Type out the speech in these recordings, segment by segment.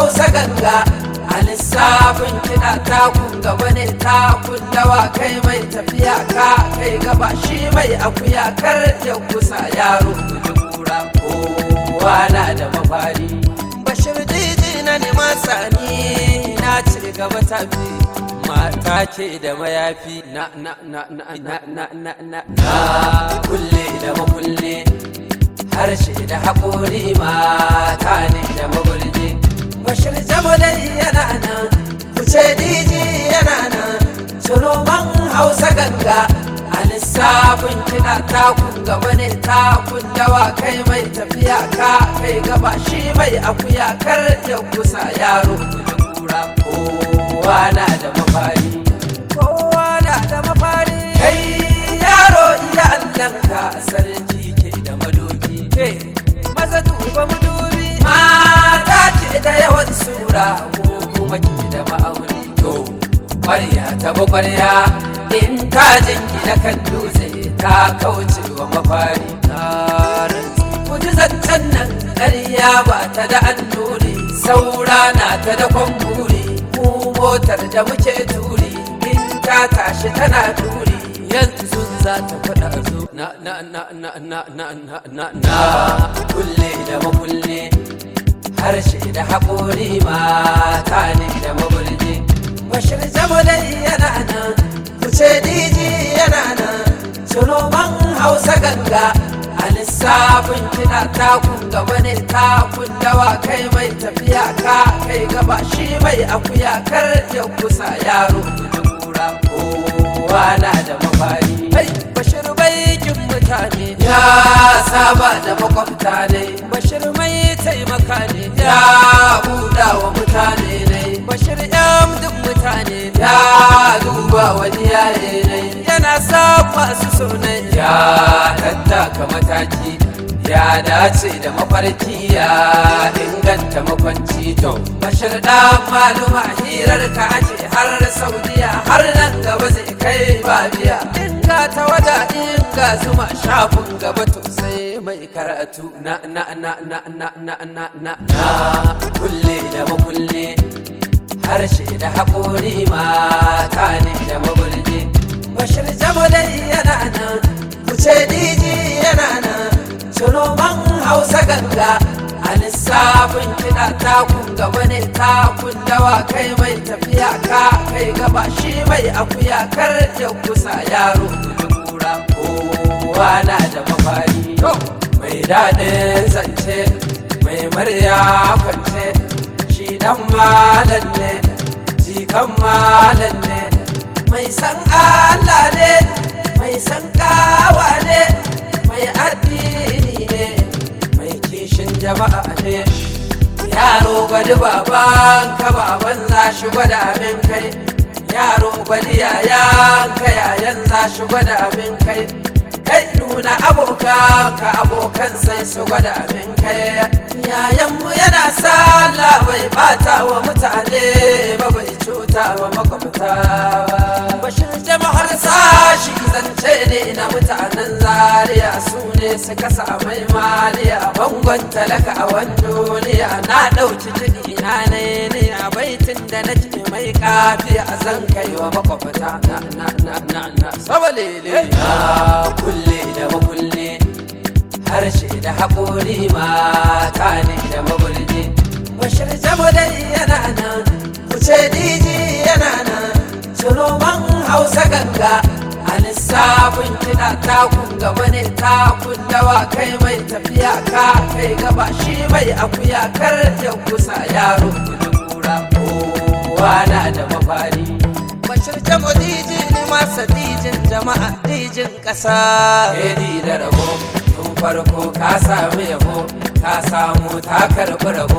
hausa ganga a lissafin kiɗa takun gaba ne takun dawa kai mai tafiya ka kai gaba shi mai akuya kar ya kusa yaro guji kura kowa na da mafari bashir jiji na nema sani na ci gaba tafi mata ke da mayafi na na na na na na na na na kulle da makulle harshe da haƙori mata ne da magulji bashir jamalai yana nan kuce diji yana nan sunoman hausa ganga a lissafin kiɗa takun gaba ne takun dawa kai mai tafiya ka kai gaba shi mai akuya kar ya kusa yaro guji kura kowa na da mafari kowa na da mafari kai yaro iya allanka sarki ke da madoki ke maza duba madubi mata ce da yawan sura ko kuma ke da ma'auni to kwarya ta kwarya in ta jingina kan dutse ta kauce wa mafari kuji zancen nan ƙarya ba ta da annuri saura na ta da kwamburi mu motar da muke turi in ta tashi tana turi yanzu za ta faɗa zo na na na na na na na na na kulle da makulle harshe da haƙori mata ne da mabulji bashir jamalai yana nan kuce diji yana nan sunoman hausa ganga a lissafin kiɗa takun gaba ne takun dawa kai mai tafiya ka kai gaba shi mai akuya kar ya kusa yaro guji kura kowa na da mafari Hey, bashir baikin mutane ya saba da makwabta ne bashir mai taimaka ne ya buɗa wa mutane ne bashir duk mutane ya duba wani yaye ne yana sa masu sunai ya tattaka mataki ya dace da mafarki ya inganta makwanci to bashir da maluma hirar ka ake har saudiya har nan gaba zai kai babiya inga ta wada inga zuma shafin gaba to sai mai karatu na na na na na na na na na kulle da makulle harshe da haƙori mata ne da mabulji bashir jamalai yana nan kuce diji yana nan sunoman hausa ganga a lissafin kiɗa takun gaba ne takun dawa kai mai tafiya ka kai gaba shi mai akuya kar ya kusa yaro guji kura kowa na da mafari mai daɗin zance mai murya kwance shi dan malam ne jikan malam ne mai san Allah ne mai san kawa ne mai addini ne mai kishin jama'a ne yaro gwadi baban ka baban za shi gwada min kai yaro gwadi yayan ka yayan za shi gwada min kai kai nuna abokan ka abokan sai su gwada min kai yayanmu yana sallah bai bata wa mutane ba bai cuta wa makwabta ba bashin jama'ar sashi zance ne na mutanen zaria su ne suka samai maliya bangon talaka a wani duniya na ɗauki jini na ne ne a baitin da na ce mai kafi a zan kai wa makwabta na na na na na sabalele na kulle da makulle harshe da haƙori mata ne da mabulji bashir jamalai yana nan kuce diji yana nan sunoman hausa ganga a lissafin kiɗa takun gaba ne takun dawa kai mai tafiya ka kai gaba shi mai akuya kar ya kusa yaro guji kura kowa na da mafari bashir jamo diji ne masa dijin jama'a dijin ƙasa edi da rabo tun farko ka samu yabo ka samu ta karɓi rabo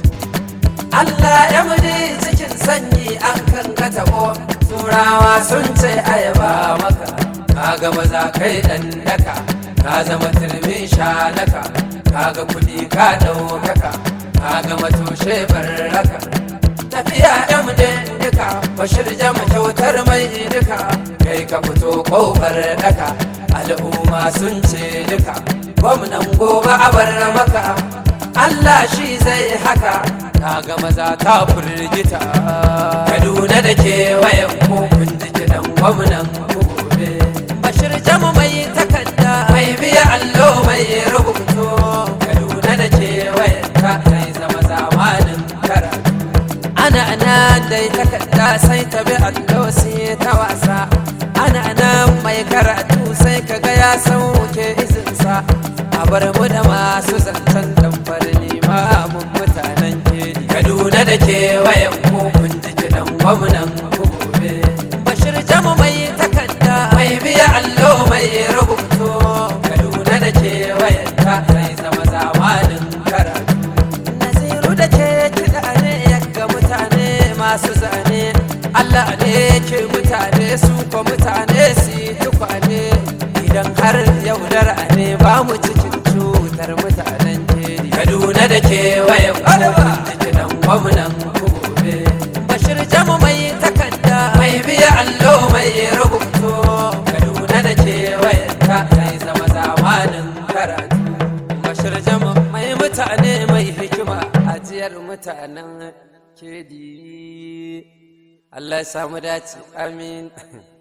Allah ya muni cikin sanyi an kan ka tabo turawa sun ce ayaba maka ka ga maza kai dan daka ka zama turmin shanaka ka ga kuɗi ka ɗaukaka ka ga matoshe barraka tafiya ya mu duka bashir jama kyautar mai duka kai ka fito kofar daka al'umma sun ce duka gwamnan gobe a bar maka Allah shi zai haka ta ga maza ta firgita kaduna da kewayen kun ji kiɗan gwamnan gobe bashir jamu mai takarda mai biya allo mai rubutu kaduna da kewayen ta zai zama zamanin karatu ana nan dai takarda sai ta bi allo sai ta wasa ana nan mai karatu sai kaga ya sauke izinsa a bar mu da masu zancen dambar limamin mutanen kedi kaduna da kewayen kun ji kiɗan gwamnan gobe bashir jamu mai takarda mai biya allo mai rubutu kaduna da kewayen ta zai zama zamanin karatu Naziru da ke kiɗa ne yaga mutane masu zane Allah ne ke mutane su ko mutane su yi tukwane idan har yaudara ne ba mu cikin cutar mutanen keri Kaduna da kewaye da kiɗan gwamnan gobe Bashir jamu mai takarda mai biya allo mai rubutu Kaduna da kewaye ta zai zama zamanin karatu Bashir jama mai mutane mai hikima ajiyar mutanen kedi Allah ya samu dace amin